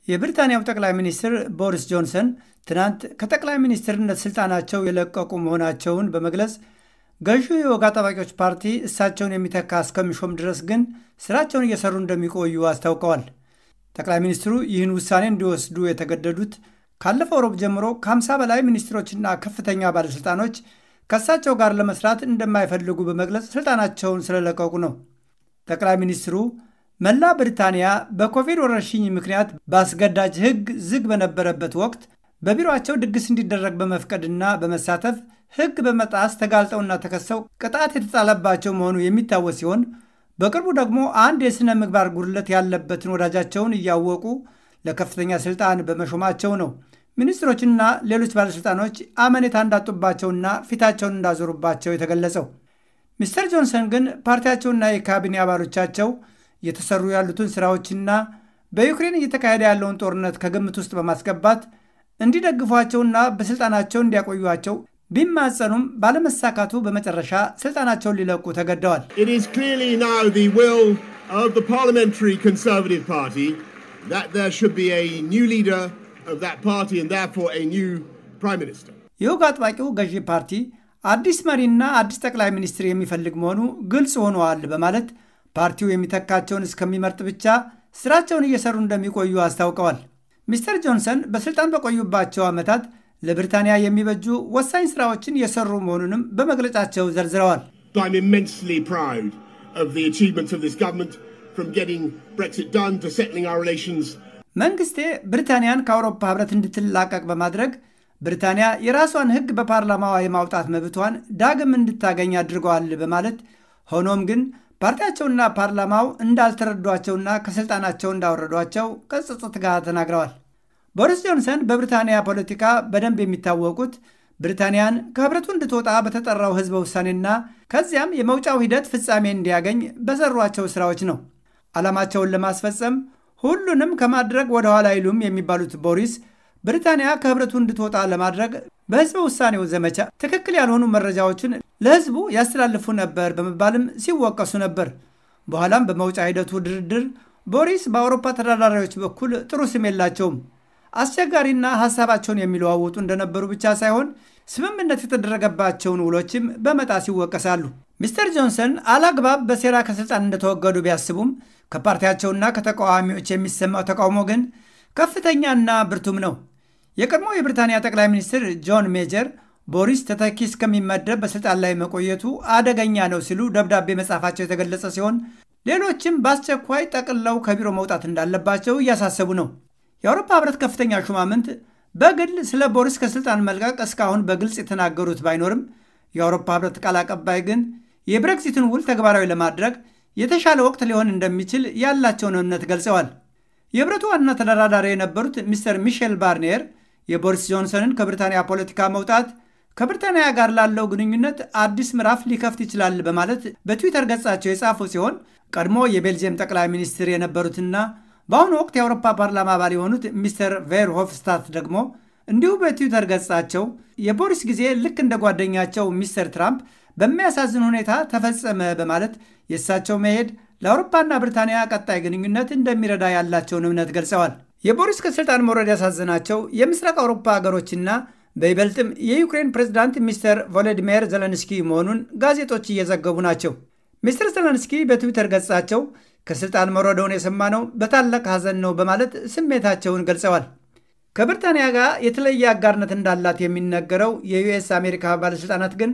የብሪታንያው ጠቅላይ ሚኒስትር ቦሪስ ጆንሰን ትናንት ከጠቅላይ ሚኒስትርነት ስልጣናቸው የለቀቁ መሆናቸውን በመግለጽ ገዢው የወግ አጥባቂዎች ፓርቲ እሳቸውን የሚተካ እስከሚሾም ድረስ ግን ስራቸውን እየሰሩ እንደሚቆዩ አስታውቀዋል። ጠቅላይ ሚኒስትሩ ይህን ውሳኔ እንዲወስዱ የተገደዱት ካለፈው ሮብ ጀምሮ ከ50 በላይ ሚኒስትሮችና ከፍተኛ ባለሥልጣኖች ከእሳቸው ጋር ለመስራት እንደማይፈልጉ በመግለጽ ስልጣናቸውን ስለለቀቁ ነው። ጠቅላይ ሚኒስትሩ መላ ብሪታንያ በኮቪድ ወረርሽኝ ምክንያት በአስገዳጅ ሕግ ዝግ በነበረበት ወቅት በቢሮአቸው ድግስ እንዲደረግ በመፍቀድና በመሳተፍ ሕግ በመጣስ ተጋልጠውና ተከሰው ቅጣት የተጣለባቸው መሆኑ የሚታወስ ሲሆን በቅርቡ ደግሞ አንድ የሥነ ምግባር ጉድለት ያለበትን ወዳጃቸውን እያወቁ ለከፍተኛ ስልጣን በመሾማቸው ነው ሚኒስትሮችና ሌሎች ባለሥልጣኖች አመኔታ እንዳጡባቸውና ፊታቸውን እንዳዞሩባቸው የተገለጸው። ሚስተር ጆንሰን ግን ፓርቲያቸውና የካቢኔ አባሎቻቸው እየተሰሩ ያሉትን ስራዎችና በዩክሬን እየተካሄደ ያለውን ጦርነት ከግምት ውስጥ በማስገባት እንዲደግፏቸውና በስልጣናቸው እንዲያቆዩቸው ቢማጸኑም ባለመሳካቱ በመጨረሻ ስልጣናቸውን ሊለቁ ተገደዋል። የወግ አጥባቂው ገዢ ፓርቲ አዲስ መሪና አዲስ ጠቅላይ ሚኒስትር የሚፈልግ መሆኑ ግልጽ ሆነዋል በማለት ፓርቲው የሚተካቸውን እስከሚመርጥ ብቻ ስራቸውን እየሰሩ እንደሚቆዩ አስታውቀዋል። ሚስተር ጆንሰን በስልጣን በቆዩባቸው ዓመታት ለብሪታንያ የሚበጁ ወሳኝ ስራዎችን የሰሩ መሆኑንም በመግለጫቸው ዘርዝረዋል። መንግስቴ ብሪታንያን ከአውሮፓ ህብረት እንድትላቀቅ በማድረግ ብሪታንያ የራሷን ሕግ በፓርላማዋ የማውጣት መብቷን ዳግም እንድታገኝ አድርገዋል በማለት ሆኖም ግን ፓርቲያቸውና ፓርላማው እንዳልተረዷቸውና ከስልጣናቸው እንዳወረዷቸው ከጸጸት ጋር ተናግረዋል። ቦሪስ ጆንሰን በብሪታንያ ፖለቲካ በደንብ የሚታወቁት ብሪታንያን ከህብረቱ እንድትወጣ በተጠራው ህዝበ ውሳኔና ከዚያም የመውጫው ሂደት ፍጻሜ እንዲያገኝ በሰሯቸው ስራዎች ነው። ዓላማቸውን ለማስፈጸም ሁሉንም ከማድረግ ወደ ኋላ አይሉም የሚባሉት ቦሪስ ብሪታንያ ከህብረቱ እንድትወጣ ለማድረግ በህዝበ ውሳኔው ዘመቻ ትክክል ያልሆኑ መረጃዎችን ለህዝቡ ያስተላልፉ ነበር በመባልም ሲወቀሱ ነበር። በኋላም በመውጫ ሂደቱ ድርድር ቦሪስ በአውሮፓ ተደራዳሪዎች በኩል ጥሩ ስም የላቸውም። አስቸጋሪና ሀሳባቸውን የሚለዋውጡ እንደነበሩ ብቻ ሳይሆን ስምምነት የተደረገባቸውን ውሎችም በመጣስ ይወቀሳሉ። ሚስተር ጆንሰን አላግባብ በሴራ ከስልጣን እንደተወገዱ ቢያስቡም ከፓርቲያቸውና ከተቃዋሚዎች የሚሰማው ተቃውሞ ግን ከፍተኛና ብርቱም ነው። የቀድሞ የብሪታንያ ጠቅላይ ሚኒስትር ጆን ሜጀር ቦሪስ ተተኪ እስከሚመደብ በስልጣን ላይ መቆየቱ አደገኛ ነው ሲሉ ደብዳቤ መጻፋቸው የተገለጸ ሲሆን ሌሎችም በአስቸኳይ ጠቅልለው ከቢሮ መውጣት እንዳለባቸው እያሳሰቡ ነው። የአውሮፓ ህብረት ከፍተኛ ሹማምንት በግል ስለ ቦሪስ ከስልጣን መልቀቅ እስካሁን በግልጽ የተናገሩት ባይኖርም የአውሮፓ ህብረት ቃል አቀባይ ግን የብሬክሲትን ውል ተግባራዊ ለማድረግ የተሻለ ወቅት ሊሆን እንደሚችል ያላቸውን እምነት ገልጸዋል። የህብረቱ ዋና ተደራዳሪ የነበሩት ሚስተር ሚሼል ባርኒየር የቦሪስ ጆንሰንን ከብሪታንያ ፖለቲካ መውጣት ከብሪታንያ ጋር ላለው ግንኙነት አዲስ ምዕራፍ ሊከፍት ይችላል በማለት በትዊተር ገጻቸው የጻፉ ሲሆን ቀድሞ የቤልጅየም ጠቅላይ ሚኒስትር የነበሩትና በአሁኑ ወቅት የአውሮፓ ፓርላማ አባል የሆኑት ሚስተር ቬርሆፍስታት ደግሞ እንዲሁ በትዊተር ገጻቸው የቦሪስ ጊዜ ልክ እንደ ጓደኛቸው ሚስተር ትራምፕ በሚያሳዝን ሁኔታ ተፈጸመ በማለት የእሳቸው መሄድ ለአውሮፓና ብሪታንያ ቀጣይ ግንኙነት እንደሚረዳ ያላቸውን እምነት ገልጸዋል። የቦሪስ ከስልጣን መውረድ ያሳዘናቸው የምስራቅ አውሮፓ ሀገሮችና በይበልጥም የዩክሬን ፕሬዝዳንት ሚስተር ቮሎዲሚር ዘለንስኪ መሆኑን ጋዜጦች እየዘገቡ ናቸው። ሚስተር ዘለንስኪ በትዊተር ገጻቸው ከስልጣን መውረደውን የሰማነው በታላቅ ሐዘን ነው በማለት ስሜታቸውን ገልጸዋል። ከብሪታንያ ጋር የተለየ አጋርነት እንዳላት የሚነገረው የዩኤስ አሜሪካ ባለሥልጣናት ግን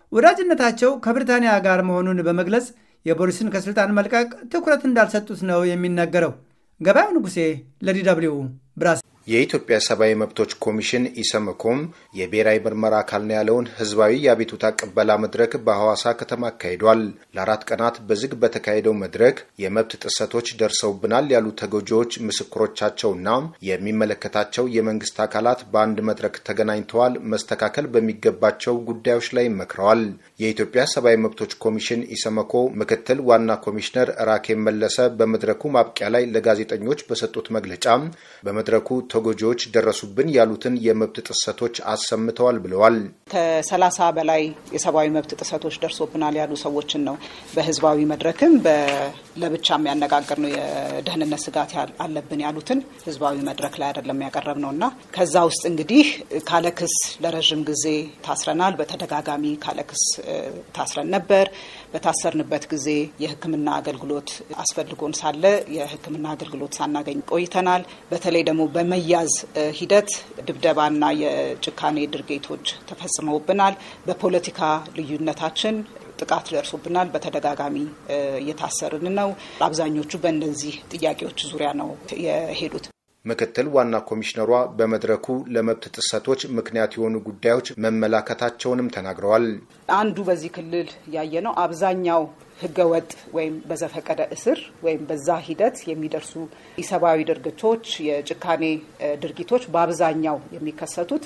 ወዳጅነታቸው ከብሪታንያ ጋር መሆኑን በመግለጽ የቦሪስን ከስልጣን መልቀቅ ትኩረት እንዳልሰጡት ነው የሚነገረው። ገበያው ንጉሴ ለዲ ደብልዩ ብራስ የኢትዮጵያ ሰብአዊ መብቶች ኮሚሽን ኢሰመኮም የብሔራዊ ምርመራ አካል ነው ያለውን ህዝባዊ የአቤቱታ ቅበላ መድረክ በሐዋሳ ከተማ አካሂዷል። ለአራት ቀናት በዝግ በተካሄደው መድረክ የመብት ጥሰቶች ደርሰውብናል ያሉ ተጎጂዎች ምስክሮቻቸውና የሚመለከታቸው የመንግስት አካላት በአንድ መድረክ ተገናኝተዋል። መስተካከል በሚገባቸው ጉዳዮች ላይ መክረዋል። የኢትዮጵያ ሰብአዊ መብቶች ኮሚሽን ኢሰመኮ ምክትል ዋና ኮሚሽነር ራኬብ መለሰ በመድረኩ ማብቂያ ላይ ለጋዜጠኞች በሰጡት መግለጫ በመድረኩ ተጎጂዎች ደረሱብን ያሉትን የመብት ጥሰቶች አሰምተዋል ብለዋል። ከሰላሳ በላይ የሰብአዊ መብት ጥሰቶች ደርሶብናል ያሉ ሰዎችን ነው በህዝባዊ መድረክም ለብቻ የሚያነጋግር ነው። የደህንነት ስጋት አለብን ያሉትን ህዝባዊ መድረክ ላይ አይደለም ያቀረብ ነው እና ከዛ ውስጥ እንግዲህ ካለክስ ለረዥም ጊዜ ታስረናል። በተደጋጋሚ ካለክስ ታስረን ነበር። በታሰርንበት ጊዜ የሕክምና አገልግሎት አስፈልጎን ሳለ የሕክምና አገልግሎት ሳናገኝ ቆይተናል። በተለይ ደግሞ በመያዝ ሂደት ድብደባና የጭካኔ ድርጊቶች ተፈጽመውብናል። በፖለቲካ ልዩነታችን ጥቃት ደርሶብናል። በተደጋጋሚ እየታሰርን ነው። አብዛኞቹ በእነዚህ ጥያቄዎች ዙሪያ ነው የሄዱት። ምክትል ዋና ኮሚሽነሯ በመድረኩ ለመብት ጥሰቶች ምክንያት የሆኑ ጉዳዮች መመላከታቸውንም ተናግረዋል። አንዱ በዚህ ክልል ያየ ነው አብዛኛው ህገወጥ ወይም በዘፈቀደ እስር ወይም በዛ ሂደት የሚደርሱ ኢሰብአዊ ድርጊቶች፣ የጭካኔ ድርጊቶች በአብዛኛው የሚከሰቱት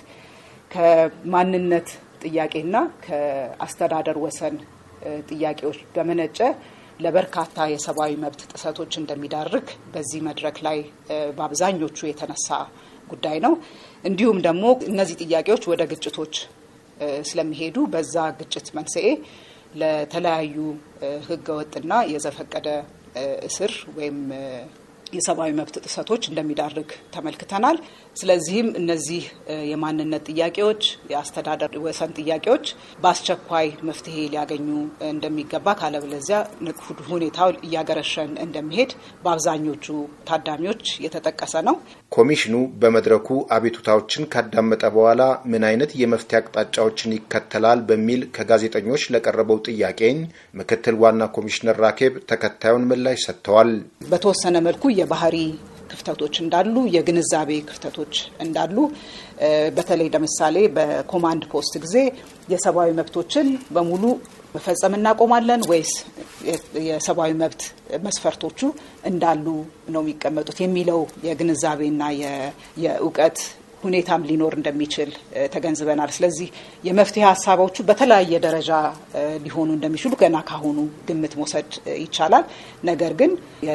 ከማንነት ጥያቄና ከአስተዳደር ወሰን ጥያቄዎች በመነጨ ለበርካታ የሰብአዊ መብት ጥሰቶች እንደሚዳርግ በዚህ መድረክ ላይ በአብዛኞቹ የተነሳ ጉዳይ ነው። እንዲሁም ደግሞ እነዚህ ጥያቄዎች ወደ ግጭቶች ስለሚሄዱ በዛ ግጭት መንስኤ ለተለያዩ ህገወጥና የዘፈቀደ እስር ወይም የሰብአዊ መብት ጥሰቶች እንደሚዳርግ ተመልክተናል። ስለዚህም እነዚህ የማንነት ጥያቄዎች፣ የአስተዳደር ወሰን ጥያቄዎች በአስቸኳይ መፍትሄ ሊያገኙ እንደሚገባ ካለበለዚያ ሁኔታው እያገረሸን እንደሚሄድ በአብዛኞቹ ታዳሚዎች የተጠቀሰ ነው። ኮሚሽኑ በመድረኩ አቤቱታዎችን ካዳመጠ በኋላ ምን አይነት የመፍትሄ አቅጣጫዎችን ይከተላል በሚል ከጋዜጠኞች ለቀረበው ጥያቄኝ ምክትል ዋና ኮሚሽነር ራኬብ ተከታዩን ምላሽ ሰጥተዋል። በተወሰነ መልኩ የባህሪ ክፍተቶች እንዳሉ፣ የግንዛቤ ክፍተቶች እንዳሉ በተለይ ለምሳሌ በኮማንድ ፖስት ጊዜ የሰብአዊ መብቶችን በሙሉ መፈጸም እናቆማለን ወይስ የሰብአዊ መብት መስፈርቶቹ እንዳሉ ነው የሚቀመጡት የሚለው የግንዛቤና የእውቀት ሁኔታም ሊኖር እንደሚችል ተገንዝበናል። ስለዚህ የመፍትሄ ሀሳቦቹ በተለያየ ደረጃ ሊሆኑ እንደሚችሉ ገና ካሁኑ ግምት መውሰድ ይቻላል። ነገር ግን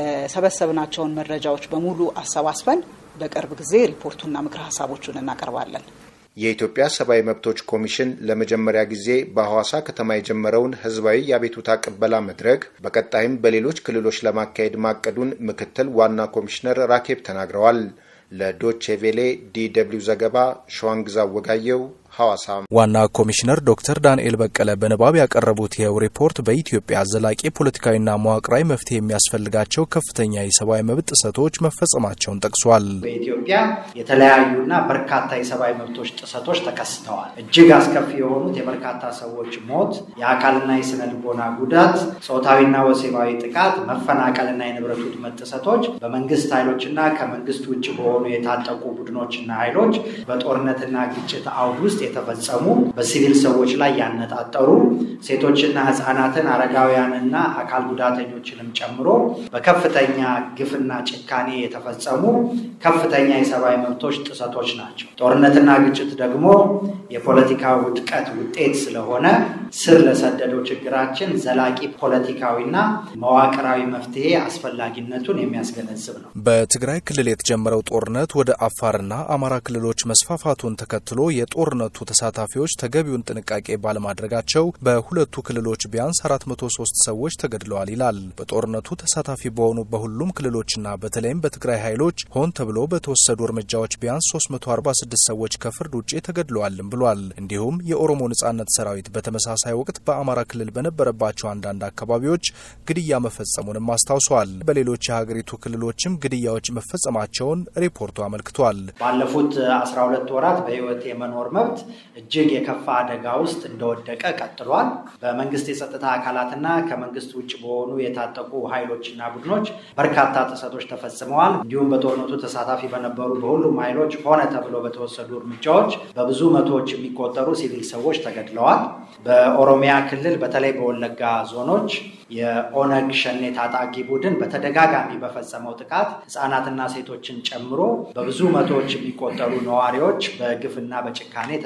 የሰበሰብናቸውን መረጃዎች በሙሉ አሰባስበን በቅርብ ጊዜ ሪፖርቱና ምክረ ሀሳቦቹን እናቀርባለን። የኢትዮጵያ ሰብአዊ መብቶች ኮሚሽን ለመጀመሪያ ጊዜ በሐዋሳ ከተማ የጀመረውን ህዝባዊ የአቤቱታ ቅበላ መድረክ በቀጣይም በሌሎች ክልሎች ለማካሄድ ማቀዱን ምክትል ዋና ኮሚሽነር ራኬብ ተናግረዋል። ለዶቼ ቬሌ ዲ ደብልዩ ዘገባ ሸዋንግዛ ወጋየው ሐዋሳ። ዋና ኮሚሽነር ዶክተር ዳንኤል በቀለ በንባብ ያቀረቡት ይኸው ሪፖርት በኢትዮጵያ ዘላቂ ፖለቲካዊና መዋቅራዊ መፍትሄ የሚያስፈልጋቸው ከፍተኛ የሰብአዊ መብት ጥሰቶች መፈጸማቸውን ጠቅሷል። በኢትዮጵያ የተለያዩና በርካታ የሰብአዊ መብቶች ጥሰቶች ተከስተዋል። እጅግ አስከፊ የሆኑት የበርካታ ሰዎች ሞት፣ የአካልና የስነ ልቦና ጉዳት፣ ጾታዊና ወሲባዊ ጥቃት፣ መፈናቀልና የንብረት ውድመት ጥሰቶች በመንግስት ኃይሎችና ከመንግስት ውጭ በሆኑ የታጠቁ ቡድኖችና ኃይሎች በጦርነትና ግጭት አውድ ውስጥ የተፈጸሙ በሲቪል ሰዎች ላይ ያነጣጠሩ ሴቶችና ህፃናትን አረጋውያንና አካል ጉዳተኞችንም ጨምሮ በከፍተኛ ግፍና ጭካኔ የተፈጸሙ ከፍተኛ የሰብአዊ መብቶች ጥሰቶች ናቸው። ጦርነትና ግጭት ደግሞ የፖለቲካ ውድቀት ውጤት ስለሆነ ስር ለሰደደው ችግራችን ዘላቂ ፖለቲካዊና መዋቅራዊ መፍትሄ አስፈላጊነቱን የሚያስገነዝብ ነው። በትግራይ ክልል የተጀመረው ጦርነት ወደ አፋርና አማራ ክልሎች መስፋፋቱን ተከትሎ የጦርነቱ ተሳታፊዎች ተገቢውን ጥንቃቄ ባለማድረጋቸው በሁለቱ ክልሎች ቢያንስ 403 ሰዎች ተገድለዋል ይላል። በጦርነቱ ተሳታፊ በሆኑ በሁሉም ክልሎችና በተለይም በትግራይ ኃይሎች ሆን ተብሎ በተወሰዱ እርምጃዎች ቢያንስ 346 ሰዎች ከፍርድ ውጭ ተገድለዋልም ብሏል። እንዲሁም የኦሮሞ ነጻነት ሰራዊት በተመሳሳይ ወቅት በአማራ ክልል በነበረባቸው አንዳንድ አካባቢዎች ግድያ መፈጸሙንም አስታውሷል። በሌሎች የሀገሪቱ ክልሎችም ግድያዎች መፈጸማቸውን ሪፖርቱ አመልክቷል። ባለፉት 12 ወራት በህይወት የመኖር መብት እጅግ የከፋ አደጋ ውስጥ እንደወደቀ ቀጥሏል። በመንግስት የጸጥታ አካላትና ከመንግስት ውጭ በሆኑ የታጠቁ ኃይሎችና ቡድኖች በርካታ ጥሰቶች ተፈጽመዋል። እንዲሁም በጦርነቱ ተሳታፊ በነበሩ በሁሉም ኃይሎች ሆነ ተብሎ በተወሰዱ እርምጃዎች በብዙ መቶዎች የሚቆጠሩ ሲቪል ሰዎች ተገድለዋል። በኦሮሚያ ክልል በተለይ በወለጋ ዞኖች የኦነግ ሸኔ ታጣቂ ቡድን በተደጋጋሚ በፈጸመው ጥቃት ህጻናትና ሴቶችን ጨምሮ በብዙ መቶዎች የሚቆጠሩ ነዋሪዎች በግፍና በጭካኔ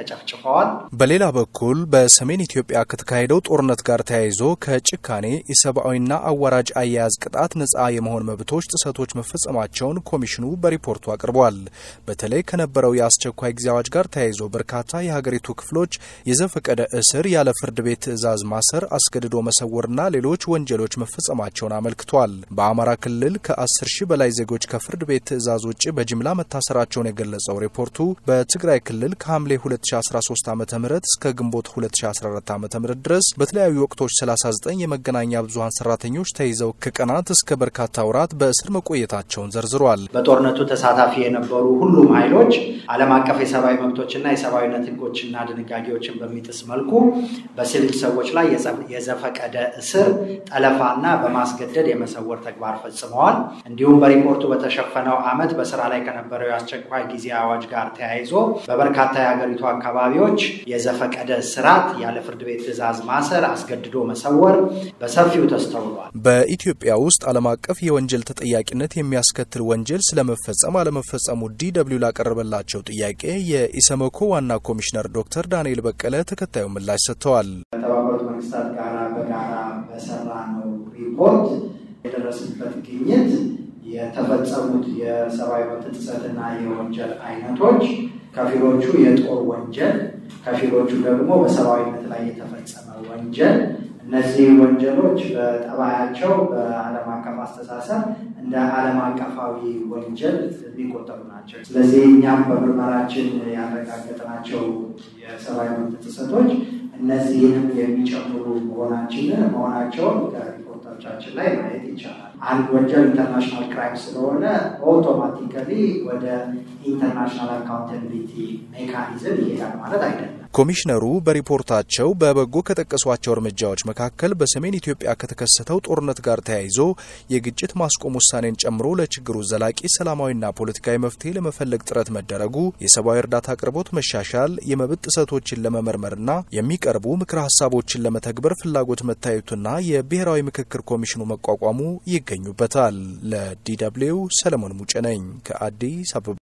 ተጨፍጭፈዋል። በሌላ በኩል በሰሜን ኢትዮጵያ ከተካሄደው ጦርነት ጋር ተያይዞ ከጭካኔ የሰብአዊና አዋራጅ አያያዝ ቅጣት ነጻ የመሆን መብቶች ጥሰቶች መፈጸማቸውን ኮሚሽኑ በሪፖርቱ አቅርቧል። በተለይ ከነበረው የአስቸኳይ ጊዜ አዋጅ ጋር ተያይዞ በርካታ የሀገሪቱ ክፍሎች የዘፈቀደ እስር፣ ያለ ፍርድ ቤት ትዕዛዝ ማሰር፣ አስገድዶ መሰወርና ሌሎች ወንጀሎች መፈጸማቸውን አመልክቷል። በአማራ ክልል ከ10 ሺህ በላይ ዜጎች ከፍርድ ቤት ትዕዛዝ ውጭ በጅምላ መታሰራቸውን የገለጸው ሪፖርቱ በትግራይ ክልል ከሐምሌ 2013 ዓ ም እስከ ግንቦት 2014 ዓ ም ድረስ በተለያዩ ወቅቶች 39 የመገናኛ ብዙሀን ሰራተኞች ተይዘው ከቀናት እስከ በርካታ ወራት በእስር መቆየታቸውን ዘርዝሯል። በጦርነቱ ተሳታፊ የነበሩ ሁሉም ኃይሎች ዓለም አቀፍ የሰብአዊ መብቶችና የሰብአዊነት ሕጎችና ድንጋጌዎችን በሚጥስ መልኩ በሲቪል ሰዎች ላይ የዘፈቀደ እስር፣ ጠለፋና በማስገደድ የመሰወር ተግባር ፈጽመዋል። እንዲሁም በሪፖርቱ በተሸፈነው ዓመት በስራ ላይ ከነበረው የአስቸኳይ ጊዜ አዋጅ ጋር ተያይዞ በበርካታ የሀገሪቱ አካባቢዎች የዘፈቀደ እስራት፣ ያለ ፍርድ ቤት ትዕዛዝ ማሰር፣ አስገድዶ መሰወር በሰፊው ተስተውሏል። በኢትዮጵያ ውስጥ ዓለም አቀፍ የወንጀል ተጠያቂነት የሚያስከትል ወንጀል ስለመፈጸም አለመፈጸሙ ዲ ደብልዩ ላቀረበላቸው ጥያቄ የኢሰመኮ ዋና ኮሚሽነር ዶክተር ዳንኤል በቀለ ተከታዩ ምላሽ ሰጥተዋል። ከተባበሩት መንግስታት ጋር በጋራ በሰራ ነው ሪፖርት የደረስንበት ግኝት የተፈጸሙት የሰብአዊ መብት ጥሰትና የወንጀል አይነቶች ከፊሎቹ የጦር ወንጀል፣ ከፊሎቹ ደግሞ በሰብአዊነት ላይ የተፈጸመ ወንጀል እነዚህ ወንጀሎች በጠባያቸው በዓለም አቀፍ አስተሳሰብ እንደ ዓለም አቀፋዊ ወንጀል የሚቆጠሩ ናቸው። ስለዚህ እኛም በምርመራችን ያረጋገጥናቸው የሰብአዊ መብት ጥሰቶች እነዚህንም የሚጨምሩ መሆናችንን መሆናቸውን ከሪፖርቶቻችን ላይ ማየት ይቻላል። አንድ ወንጀል ኢንተርናሽናል ክራይም ስለሆነ ኦቶማቲካሊ ወደ ኢንተርናሽናል አካውንታቢሊቲ ሜካኒዝም ይሄዳል ማለት አይደለም። ኮሚሽነሩ በሪፖርታቸው በበጎ ከጠቀሷቸው እርምጃዎች መካከል በሰሜን ኢትዮጵያ ከተከሰተው ጦርነት ጋር ተያይዞ የግጭት ማስቆም ውሳኔን ጨምሮ ለችግሩ ዘላቂ ሰላማዊና ፖለቲካዊ መፍትሄ ለመፈለግ ጥረት መደረጉ፣ የሰብአዊ እርዳታ አቅርቦት መሻሻል፣ የመብት ጥሰቶችን ለመመርመርና የሚቀርቡ ምክረ ሀሳቦችን ለመተግበር ፍላጎት መታየቱና የብሔራዊ ምክክር ኮሚሽኑ መቋቋሙ ይገኙበታል። ለዲ ደብልዩ ሰለሞን ሙጬ ነኝ ከአዲስ አበባ።